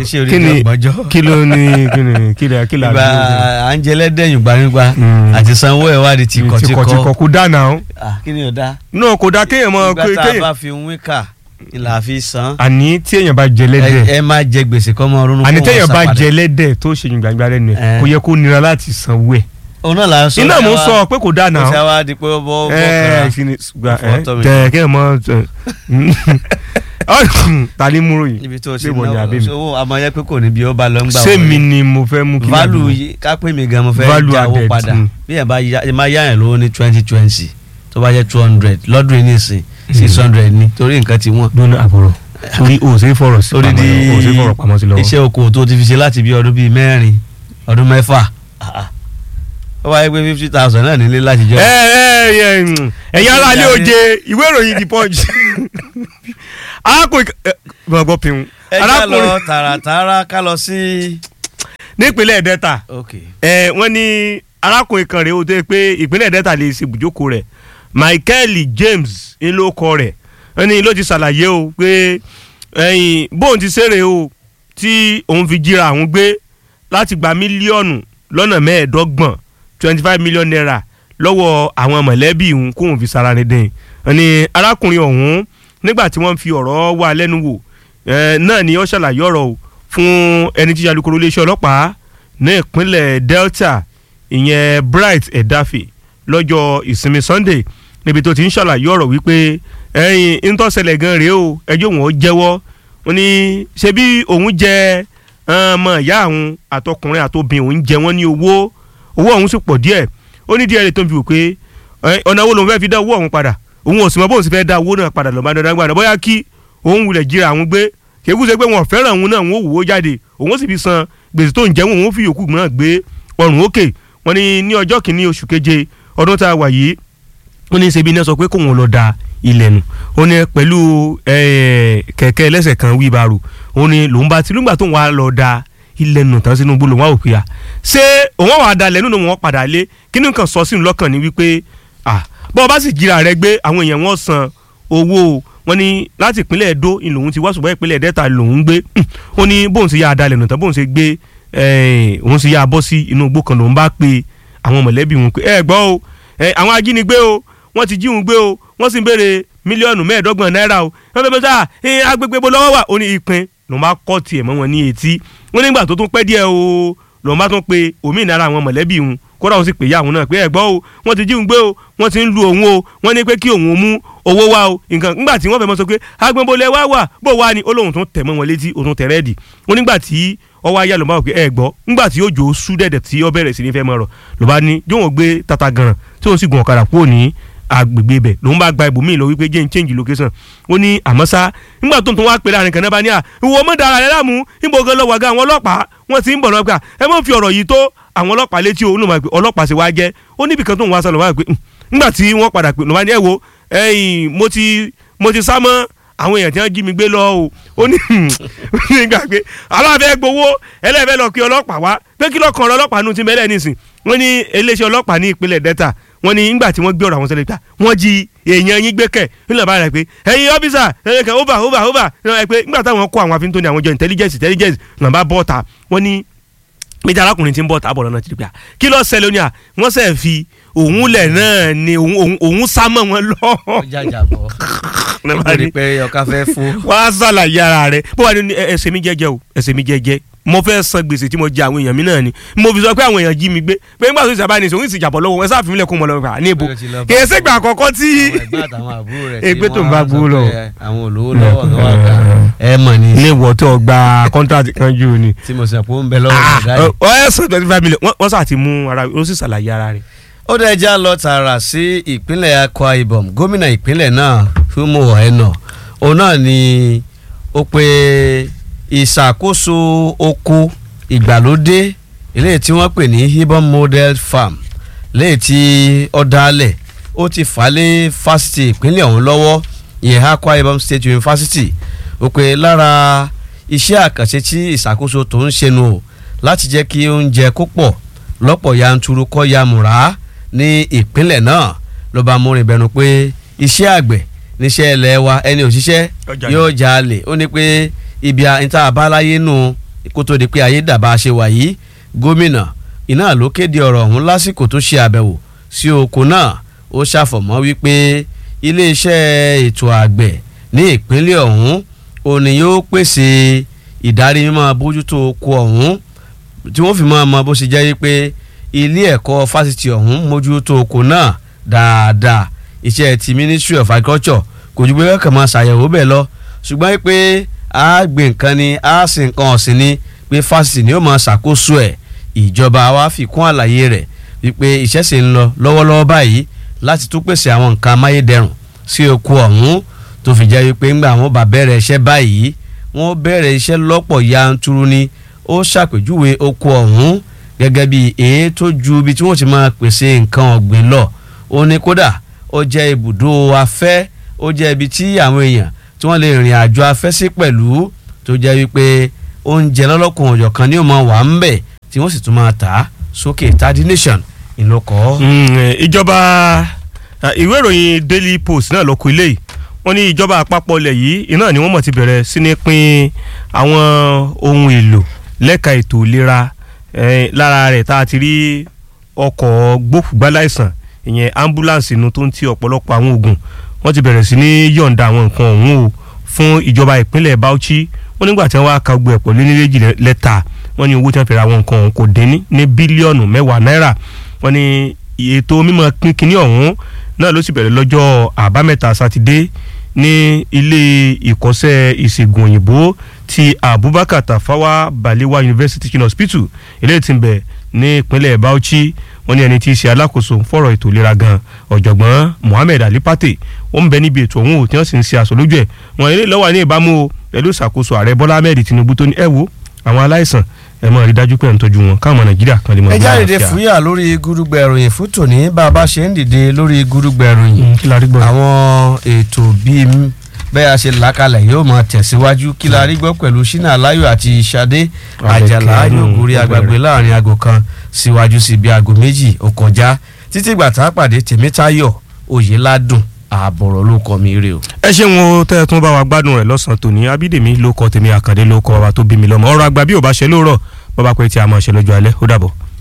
iṣẹ́ orí kí ni ọgbọ́njọ́ kí ló ní kí ni kí ni kí la ìgbà à ń jẹ lẹ́dẹ̀yìn gbanigbá Mm. àti sanwó ẹ̀ wá di tìkọ̀tìkọ̀ tìkọ̀tìkọ̀ kò dáná o Ah, kí ni ò dá náà kò dá kéèyàn mọ ìgbà tá a kéèyàn bá fi ń wíkà ìlà fi san àní tí èèyàn bá jẹ ẹ lẹ́dẹ̀ ẹ má jẹ gbèsè kọ́ mọ́ ronú àní kó téèyàn wọ́n bá sá jẹ padà. lẹ́dẹ̀ tó ṣe gbàgbà lẹ́nu ẹ̀ Eh. kò yẹ kó nira láti sanwó ẹ̀ òun náà là ń sọ iná mò ń ẹ sọ wá- pé kò dáná kò o sí àwa di pé ó bọ́ ẹ fọ́kàrà ṣìní gba ẹ Fọ́tọ̀ mi. tẹ kéèyàn mọ ta ni múrò yìí ibi tó ti ṣé ìwọ ni àbí mi? owó àmọ́ yẹ pé kò ní bí ó bá lọ ń gbà ṣé mi ni mo fẹ́ mú kí value yìí ká pé mi gan mo fẹ́ Value jáwó added, padà mm. bí ẹ bá yá ẹ máa yá yẹn lówó ní twenty twenty tó bá jẹ́ two hundred lọ́dún yìí nìsín six hundred ni torí nǹkan ti wọ́n. dúnú àbúrò torí o ò sí fọ̀rọ̀ sí torí pamọ́ di o ò sí fọ̀rọ̀ pamọ́ sí lọ́wọ́ iṣẹ́ oko tó ti fi ṣe láti bí ọdún bíi mẹ́rin ọdún mẹ́fà Ah, ah. ó wáyé pé fifty thousand náà nílé láti jọ. ẹ ẹ ẹ mm, ẹ̀yin ará ilé oje ìwé ìròyìn the punch arákùnrin ẹ, gbọ̀ngbọ̀n pinnu ẹ já lọ arákùnrin tààràtààrà ká lọ sí. nípínlẹ̀ delta ok ẹ wọ́n ní arákùnrin kan rèé o tó yẹ pé ìpínlẹ̀ delta lè ṣe ibùjókòó rẹ̀ michael james ńlọkọ rẹ̀ wọ́n ní ló ti ṣàlàyé o pé ẹ̀yìn bóun ti ṣeré o tí òun fi jíra àwọn gbé láti gba mílíọ̀nù lọ́nà mẹ́ẹ̀ẹ́dọ́gbọ̀n twenty five million naira lọ́wọ́ àwọn mọ̀lẹ́bí òun kóun fi sara ní dẹ́yìn wọ́n ní arákùnrin ọ̀hún nígbà tí wọ́n fi ọ̀rọ̀ wá lẹ́nu wò eh, náà ni ó ṣàlàyé ọ̀rọ̀ o fún ẹni tí alukoro iléeṣẹ́ ọlọ́pàá ní ìpínlẹ̀ delta ìyẹn bright edafe lọ́jọ́ ìsinmi sunday níbi tó ti ń ṣàlàyé ọ̀rọ̀ wípé ẹ̀yin ntọ́sẹ̀lẹ̀ gan rèé o ẹjọ́ òun ó jẹ́wọ́ ó ní ṣe bí òun jẹ ọmọ ìyá àwọn àtọkùnrin àtobìn òun jẹ wọ́n ní owó owó ọ̀hún sì pọ̀ díẹ̀ ó ní díẹ̀ rẹ̀ tó ń fi wò pé ẹ, ọ̀nà wo lòun fẹ́ fi dá owó ọ̀hún padà òun ò sì mọ bóun sì fẹ́ dá owó náà padà lọ́ba dandan gbàdá bóyá kí òun wulẹ̀ jíra àwọn gbé kéwù ṣe pé wọn ò fẹ́ràn òun náà wọn ò wò ó jáde òun ó sì fi san gbèsè tó ń jẹ́ wọn òun ó fi yòókù náà gbé ọrùn òkè wọn ní ní ọjọ́ kìíní oṣù keje ọdún tá a wà yìí ó ní ṣebí iná sọ pé kóun lọ da ilẹ̀ nù ó ní pẹ̀lú eh, kẹ̀kẹ́ ẹlẹ́sẹ̀ kan wíbarò ó ní lòun bá ti lùgbà tóun wá lọ da ilẹ̀ nù tán sínú gbólóhùn wá òpin à ṣé òun wà á dalẹ̀ nínú wọn padà lé kí ni nǹkan sọ sínú lọ́kàn ni wípé ah bọ́ọ̀ bá sì jíra rẹ gbé àwọn èèyàn wọn san owó wọn ní láti ìpínlẹ̀ Ẹdó ni lòun ti wá ṣùgbọ́n ìpínlẹ̀ Delta lòun gbé ó ní bóun ṣe yá a dalẹ̀ nù tán bóun ṣe gbé eh, òun ṣe yá a bọ́ sí inú igbó kan lòun bá pe àwọn mọ̀lẹ́bí wọn pé ẹ gbọ́ o ẹ, àwọn ajínigbé o wọ́n ti jí òun gbé o wọ́n sì ń béèrè mílíọ̀nù mẹ́ẹ̀ẹ́dọ́gbọ̀n náírà o wọ́n fẹ́ bẹ́ẹ̀ sá ẹ, agbègbè bo lọ́wọ́ wà ó ní ìpín lòun bá kọ́ tiẹ̀ mọ́ wọn ní etí wọ́n nígbà tó tún pẹ́ díẹ̀ o lòun bá tún pe òmìnira àwọn mọ̀lẹ́bí òun kódà òun sì pè ya òun náà pé ẹ gbọ́ o wọ́n ti jí òun gbé o wọ́n ti ń lu òun o wọ́n ní pé kí òun mú owó wá o nǹkan nígbà tí wọ́n fẹ́ mọ́ sọ pé agbẹ́nbolẹ̀ wá wà bó wà ní olóhùn tún tẹ̀ mọ́ wọn létí òun tẹ̀ rẹ́ẹ̀dì wọ́n nígbà tí ọwọ́ ayé ló bá wò pé ẹ gbọ́ nígbà tí òjò sú dẹ̀dẹ̀ tí ó bẹ̀rẹ̀ sí ní fẹ́ mọ́ ọ̀rọ̀ ló bá ní jóun gbé tata gan tí òun sì gun ọ̀kadà kúrò ní agbègbè bẹ̀ lòun bá gba ibòmíì lọ wípé jẹ́ ń change location ó ní àmọ́ sá nígbà tó ń tún wá pè láàrin kan náà bá ní à ìwọ mọ̀ dára rẹ láàmú níbo gan lọ wàgá àwọn ọlọ́pàá wọ́n ti ń bọ̀ lọ́gbà ẹ mọ̀ fi ọ̀rọ̀ yìí tó àwọn ọlọ́pàá létí òun ló máa pè ọlọ́pàá sì wá jẹ́ ó níbi kan tó ń wá sọ lọ́wọ́ pé nígbà tí wọ́n padà pè lọ́wọ́ ní ẹ̀ wo ẹ̀yìn mo ti mo ti sá mọ́ àwọn èèyàn tí wọ́n jí mi gbé lọ o ó ní nígbà pé aláàfẹ́ gbowó ẹlẹ́fẹ́ lọ kí ọlọ́pàá wá pé kí lọ́kàn ọlọ́pàá nù ti mẹ́lẹ̀ nísìn wọ́n ní iléeṣẹ́ ọlọ́pàá ní ìpínlẹ̀ Delta wọ́n ní nígbà tí wọ́n gbé ọ̀rọ̀ àwọn sẹ́lẹ̀ ta wọ́n jí èèyàn yín gbé kẹ̀ nílẹ̀ bá rẹ̀ pé ẹ̀yin ọ́fíìsà ẹ̀yin kan over over over ẹ̀ pé nígbà táwọn kó àwọn afíntóni àwọn jọ intelligence intelligence náà bá bọ́ ta wọ́n ní méjì arákùnrin tí ń bọ̀ tábọ̀ lọ́nà tìrìbíà kí ló ṣẹlẹ̀ ní à wọ́n sẹ̀ fi òun lẹ̀ náà ni òun òun òun sá mọ́ wọn lọ. ó jàjà bọ̀ ó rí pé ọkà fẹ́ fún. wá ṣàlàyé ara rẹ̀ bó wà ní ẹsẹ̀ mi jẹ́jẹ́ o ẹsẹ̀ mi jẹ́jẹ́ mo fẹ́ san gbèsè tí mo jẹ àwọn èèyàn mi náà ni mo fi sọ pé àwọn èèyàn jí mi gbé pé nígbà tó ti sábà ní ìṣòwò ìsìjàbọ̀ lọ́wọ́ wọn sáà fi mílẹ̀ kó mọ̀ lọ́wọ́ ní ibo kì í ṣègbà àkọ́kọ́ tí àwọn ẹ̀gbọ́n àtàwọn àbúrò rẹ̀ Ègbé tí tó ń wọ́n bá sọ gbowó lọ. pé àwọn olówó lọ́wọ́ kan wà ká ẹ mọ̀ ni ilé ìwọ tó gba kọ́ńtàtì kan jù ni. tí mo sọ pé ó ń bẹ lọ́wọ́ ọ̀gá yìí. ọ ẹ sọ twenty five million wọ́n- wọ́n sà ti mú ara ó sì ṣàlàyé ara rẹ̀. ó dẹ̀ já lọ tààrà sí ìpínlẹ̀ Akwa Ibom gómìnà ìpínlẹ̀ náà Umo Eno òun náà ni ó pe ìṣàkóso oko ìgbàlódé eléyìí tí wọ́n pè ní Ibom model farm léyìí tí ó dálẹ̀ ó ti fà á lé fásitì ìpínlẹ̀ ọ̀hún lọ́wọ́ ìyẹn Akwa Ibom State University ó pe lára iṣẹ́ àkànṣe tí ìṣàkóso tó ń ṣe nù o láti jẹ́ kí oúnjẹ kó pọ̀ lọ́pọ̀ yanturu kọ́ ya múra ní ìpínlẹ̀ náà ló bá múrin bẹnu pé iṣẹ́ àgbẹ̀ níṣẹ́ ilẹ̀ wa ẹni òṣìṣẹ́ Yóò jalè. yóò jalè ó ní pé ibi níta àbáláyé nù kó tó di pé ayé dàbà ṣe wà yìí gómìnà iná ló kéde ọ̀rọ̀ ọ̀hún lásìkò tó ṣe àbẹ̀wò sí oko náà ó ṣàfọ̀mọ́ wípé iléeṣẹ́ ètò àgbẹ̀ ní ìpínlẹ̀ ọ̀hún òní yóò pèsè ìdarí mímọ́ bójútó oko ọ̀hún tí wọ́n fi máa mọ bó ṣe jẹ́ wípé ilé ẹ̀kọ́ fásitì ọ̀hún mójútó oko náà dáadáa iṣẹ́ ti ministry of agriculture kò ju pé kẹ́kẹ́ máa ṣàyẹ̀wò bẹ́ẹ̀ lọ ṣùgbọ́n pé a gbìn nǹkan ni a sì nǹkan ọ̀sìn ni pé fásitì ni ó máa ṣàkóso ẹ̀ ìjọba wa fi kún àlàyé rẹ̀ wípé iṣẹ́ sì ń lọ lọ́wọ́lọ́wọ́ báyìí láti tún pèsè àwọn nǹkan amáyédẹrùn sí oko ọ̀hún tó fi jẹ́ wípé ńgbà wọn bá bẹ̀rẹ̀ iṣẹ́ báyìí wọ́n bẹ̀rẹ̀ iṣẹ́ lọ́pọ̀ yanturu ni ó ṣàpèjúwe oko ọ̀hún gẹ́gẹ́ bí èyí tó ju ibi tí wọ́n ti máa pèsè nǹkan ọ̀gbìn lọ ó ní kódà ó jẹ́ ibùdó afẹ́ ó jẹ́ ibi tí àwọn èèyàn tí wọ́n lè rìn àjò afẹ́ sí pẹ̀lú tó jẹ́ wípé oúnjẹ lọ́lọ́kùn ọ̀jọ̀ kan ní ó máa wà ń bẹ̀ tí wọ́n sì tún máa tà á sókè tadi nation ìlọkọ̀. ìjọba ìwé ìròyìn daily post náà ló kọ ilé yìí wọ́n ní ìjọba àpapọ̀ ilẹ̀ yìí iná ni wọ́n mọ̀ ti bẹ̀rẹ̀ sí ní pín àwọn ohun èlò lẹ́ka ètò ìlera lára rẹ̀ tá a ti rí ọkọ̀ gbókùgbáláìsàn ìyẹn ambulance inú tó ń ti ọ̀pọ̀lọpọ̀ àwọn oògùn wọ́n ti bẹ̀rẹ̀ sí ní yọ̀ǹda àwọn nǹkan ọ̀hún o fún ìjọba ìpínlẹ̀ Bauchi wọ́n nígbà tí wọ́n wá ka gbọ́ ẹ̀pọ̀ lé ní méjì lẹ́tà wọ́n ní owó tí wọ́n fi ra àwọn nǹkan ọ̀hún kò dín ní bílíọ̀nù mẹ́wàá náírà wọ́n ní ètò mímọ́ kínkínní ọ̀hún náà ló sì bẹ̀rẹ̀ lọ́jọ́ àbámẹ́ta sátidé ní ilé ìkọ́sẹ́ ìṣègùn òyìnbó ti Abubakar Tafawa Balewa University Teaching Hospital eléyìí tí ń bẹ ní ìpínlẹ̀ Bauchi wọ́n ní ẹni tí í ṣe alákòóso fọ̀rọ̀ ètò ìlera gan ọ̀jọ̀gbọ́n Mohammed Ali Pate ó ń bẹ níbi ètò ọ̀hún tí wọ́n sì ń ṣe àṣọlójú ẹ̀ wọ́n ilé lọ́wọ́ ní ìbámu o pẹ̀lú ìṣàkóso ààrẹ Bọ́lá Ahmed Tinubu tó ní ẹ wo àwọn aláìsàn ẹ máa rí dájú pé ẹ̀ ń tọ́jú wọn káwọn Nàìjíríà kan lè mọ ẹ jáde fúyà lórí gúrúgbẹ ìròyìn fún tòní bá a bá ṣe ń dìde lórí gúrúgbẹ ìròyìn àwọn ètò bíi bẹ́ẹ̀ a ṣe làákàlẹ̀ yóò máa tẹ̀síwájú kí la rí gbọ́ pẹ̀lú Ṣínà Aláyọ̀ àti Ṣadé Àjàlá yóò gorí agbègbè láàrin aago kan síwájú sí bí aago méjì ó kọjá títí ìgbà tá a pàdé Tèmítáyọ̀ Oyèládùn ààbọ̀rọ̀ ló kọ́ mi rè o. ẹ ṣeun o tẹ́ ẹ tún bá wa gbádùn rẹ̀ lọ́sàn-án tòní Abídèmí ló kọ tèmi Àkàndé ló kọ wa tó bí mi lọ́mọ ọ̀rọ̀ àgbà bí ò bá ṣe lóòrọ̀ bọ́ bá pẹ́ tí a máa ṣe lọ́jọ́ alẹ́ ó dàbọ̀.